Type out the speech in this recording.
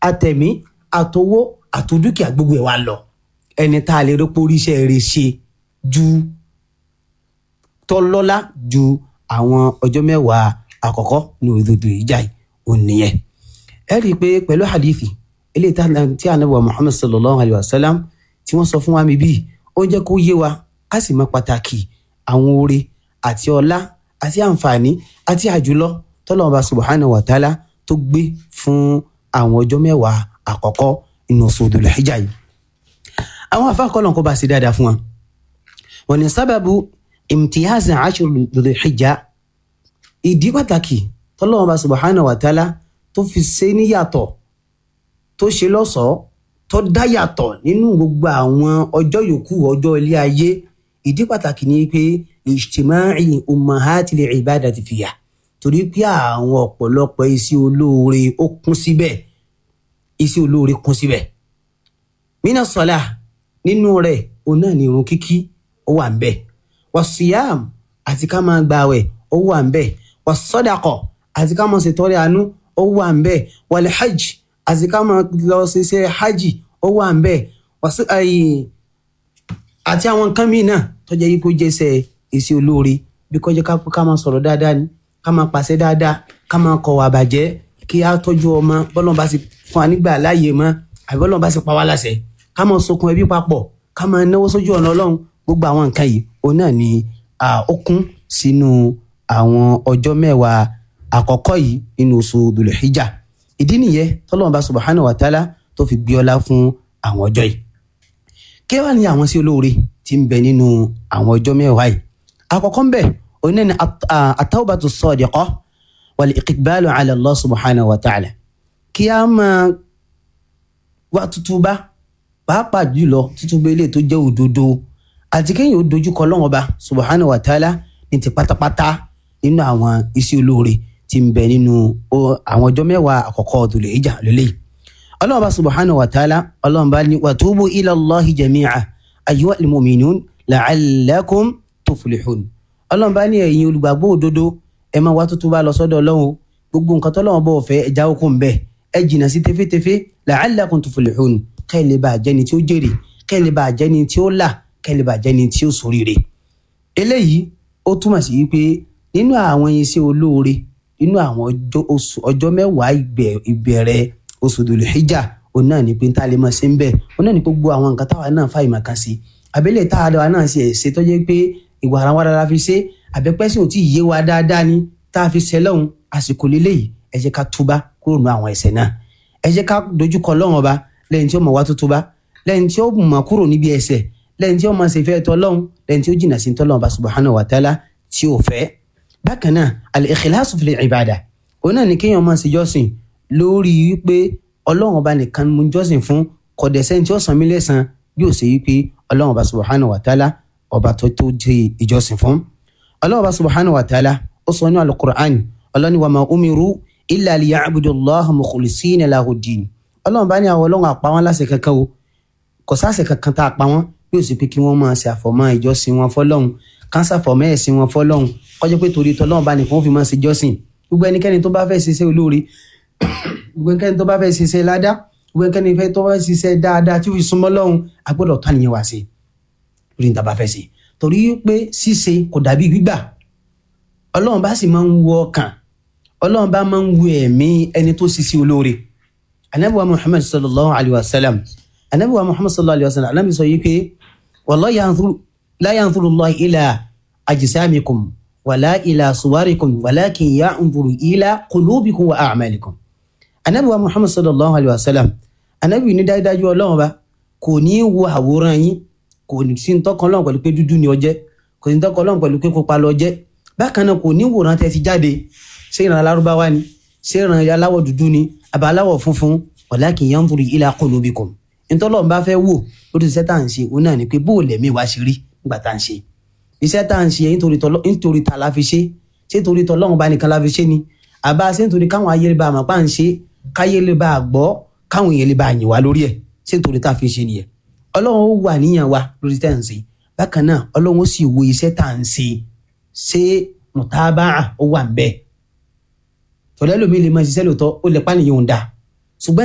àtẹ̀mí àtowó àtòdúkìá gbogbo ẹ̀ wá lọ ẹni tá a lè rí pórí iṣẹ́ rẹ̀ ṣe ju tọ́lọ́lá ju àwọn ọjọ́ mẹ́wàá àkọ́kọ́ ní òdodo ìjà yìí ò nìyẹn ẹ rí i pé pẹ̀lú hadithi eléyìí tí anabi wa muhammad sallallahu alayhi wa sallam tí wọ́n sọ fún wa mi bíi ó ń jẹ́ kó yé wa ká sì mọ pàtàkì àwọn oore àti ọlá àti àǹfààní àti àjùlọ tọ́lọ́mọba subhanahu wa ta'ala tó gbé fún àwọn ọjọ́ mẹ́wàá àkọ́kọ́ inú oṣù Dhul Hijjah yìí. àwọn afáàkọ́lọ̀ kó bá ṣe dáadáa fún wa. wọ́n ní sábàbù imtiyaz ashur Dhul Hijjah ìdí pàtàkì tọ́lọ́mọba subhanahu wa ta'ala tó fi ṣe níyàtọ̀ tó ṣe lọ́ṣọ̀ọ́ tó dá yàtọ̀ nínú gbogbo àwọn ọjọ́ yòókù ọjọ́ ilé ayé ìdí pàtàkì ni pé ijtima'i ummahatil ibadati fiya torí pé àwọn ọ̀pọ̀lọpọ̀ iṣẹ́ olóore ó kún síbẹ̀ iṣẹ́ olóore kún síbẹ̀ mina sọlá nínú rẹ̀ òun náà ni irun kíkí ó wà ń bẹ̀ wasiyam àti ká máa gbààwẹ̀ ó wà ń bẹ̀ wasọdakọ àti ká máa ṣètọrẹ àánú ó wà ń bẹ̀ wal hajj àti ká máa lọ ṣiṣẹ́ hajj ó wà ń bẹ̀ àti àwọn nǹkan míì náà tó jẹ́ yípo jẹ́sẹ̀ iṣẹ́ olóore bí kọjá ká máa sọ̀rọ̀ dáadáa ni ká máa pàṣẹ dáadáa ká máa kọ̀ wà bàjẹ́ kí á tọ́jú ọmọ bọ́lọ́n bá sì fún wa nígbà láàyè mọ́ àbí bọ́lọ́n bá sì pa wá láṣẹ ká máa sokun ẹbí papọ̀ ká máa náwó sójú ọ̀nà ọlọ́run gbogbo àwọn nǹkan yìí òun náà ni ó kún sínú àwọn ọjọ́ mẹ́wàá àkọ́kọ́ yìí nínú oṣù Dhul Hijjah ìdí nìyẹn tọ́lọ́run bá subhanahu wa ta'ala tó fi gbé ọlá fún àwọn ọjọ́ yìí kí wàá ní àwọn sí olóore tí ń bẹ nínú àwọn ọjọ́ mẹ́wàá yìí àkọ́kọ́ ń bẹ òun náà ni at-tawbatu as-sadiqah wal-iqbalu ala Allah subhanahu wa ta'ala kí a máa wá tútúbá pàápàá jùlọ tútúbá ilé tó jẹ́ òdodo àti kéèyàn ó dojúkọ Ọlọ́hun Ọba subhanahu wa ta'ala ní ti pátápátá nínú àwọn iṣẹ́ olóore tí ń bẹ nínú àwọn ọjọ́ mẹ́wàá àkọ́kọ́ Dhul Hijjah lélẹ́yìí ọlọ́run bá subhanahu wa ta'ala ọlọ́run bá ní wàtúbù ila Allahi jami'a ayyuhal mu'minun la'allakum tuflihun ọlọ́run bá ní ẹ̀yin olùgbàgbọ́ òdodo ẹ máa wá tuntun bá lọ sọ́dọ̀ ọlọ́run gbogbo nǹkan tọ́lọ́run bọ̀ fẹ́ ẹ jáwọ́ kó ń bẹ̀ ẹ jìnnà sí tẹ́fẹ́tẹ́fẹ́ la'allakum tuflihun kẹ́ ẹ lè bá jẹ́ni tí ó jèrè kẹ́ ẹ lè bá jẹ́ni tí ó là kẹ́ ẹ lè bá jẹ́ni tí ó ṣoríire. eléyìí ó túmọ̀ sí wípé nínú àwọn iṣẹ́ olóore nínú àwọn ọjọ́ mẹ́wàá ìbẹ̀rẹ̀ oṣù Dhul Hijjah òun náà ní pé tá a lè máa ṣe ń bẹ̀ òun náà ní gbogbo àwọn nǹkan táwa náà fà ìmọ̀ kan sí àbẹ́lẹ̀ tá a dára náà ṣe ẹ̀ṣẹ̀ tó jẹ́ pé ìwà ara wa dára fi ṣe àbẹ́pẹ́sìn ò tí ì yé wa dáadáa ni tá a fi ṣẹ lọ́hùn àsìkò lélẹ́yìí ẹ jẹ́ ká túbá kúrò nù àwọn ẹ̀ṣẹ̀ náà ẹ jẹ́ ká dojúkọ Ọlọ́run ọba lẹ́yìn tí ó mọ̀ wá tó túbá lẹ́yìn tí ó mọ̀ kúrò níbi ẹ̀ṣẹ̀ lẹ́yìn tí ó mọ̀ ṣèfẹ́ tọ́lọ́hun lẹ́yìn tí ó jìnnà sí tọ́lọ́hun ọba subhanahu wa ta'ala tí ó fẹ́ bákan náà al-ikhlasu fil ibada òun náà ní kéèyàn máa ṣe jọ́sìn lórí wípé ọlọ́run ọba nìkan mú jọ́sìn fún kọ̀dẹ̀sẹ́ tí ó san mí lẹ́san yóò ṣe wípé ọlọ́run ọba subhanahu wa ta'ala ọba tó tó jẹ́ ìjọsìn fún. ọlọ́run ọba subhanahu wa ta'ala ó sọ ní alukur'an ọlọ́run wa ma umiru illa liya'budu allaha mukhlisina lahu ddin. ọlọ́run bá ní àwọn ọlọ́run àpá wọn láṣẹ kankan o kò sáṣẹ kankan tá a pa wọn yóò sì pé kí wọ́n máa ṣe àfọ̀mọ́ ìjọsìn wọn fọlọ́run kánsà fọ̀mọ́ ẹ̀sìn wọn fọlọ́run kọjá pé torí tọ́lọ́run bá nìkan fi máa ṣe jọ́sìn gbogbo ẹnikẹ́ni tó bá fẹ́ ṣiṣẹ́ olóore gbogbo ẹnikẹ́ni tó bá fẹ́ ṣiṣẹ́ ládá gbogbo ẹnikẹ́ni tó bá fẹ́ ṣiṣẹ́ dáadáa tí ó fi súnmọ́ lọ́hùn a gbọ́dọ̀ tó àníyàn wá sí lórí níta bá fẹ́ ṣe torí pé ṣíṣe kò dàbí gbígbà ọlọ́run bá sì máa ń wo ọkàn ọlọ́run bá máa ń wo ẹ̀mí ẹni tó ṣiṣẹ́ olóore anabiwa muhammad sallallahu alayhi wa sallam anabiwa muhammad sallallahu alayhi wa sallam anabi sọ yìí pé wallahi la yanzuru Allah ila ajsamikum wala ila suwarikum walakin yanzuru ila qulubikum wa a'malikum anabi wa muhammad sallallahu alayhi wa sallam anabi ní dájúdájú ọlọ́run ba kò ní wo àwòrán yín kò ní sí tọkàn ọlọ́run pẹ̀lú pé dúdú ni ó jẹ́ kò ní tọkàn ọlọ́run pẹ̀lú pé pupa ló jẹ́ bákan náà kò ní wòran tẹ́ ti jáde ṣé ìran alárúbáwá ni ṣé ìran aláwọ̀ dúdú ni àbá aláwọ̀ funfun walakin yanzuru ila qulubikum ntọ́lọ́run bá fẹ́ wò lórí iṣẹ́ tá à ń ṣe òun náà ni pé bó o lẹ̀mí wá ṣe rí nígbà tá à ń ṣe iṣẹ́ tá à ń ṣe nítorí ta la fi ṣe ṣé torí tọ́lọ́run bá nìkan la fi ṣe ni àbá ṣé nítorí káwọn ayé lè bá àmọ́ pa à ń ṣe káyé lè bá a gbọ́ káwọn èèyàn lè bá a yìn wá lórí ẹ̀ ṣé nítorí tá a fi ṣe nìyẹn ọlọ́run ó wà níyàn wa lórí tá à ń ṣe bákan náà ọlọ́run ó sì wo iṣẹ́ tá à ń ṣe ṣé mùtábà ó wà ń bẹ́ẹ̀ tọ́lẹ́ lómi lè máa ṣiṣẹ́ lóòótọ́ ó lè pànìyàn òun dáa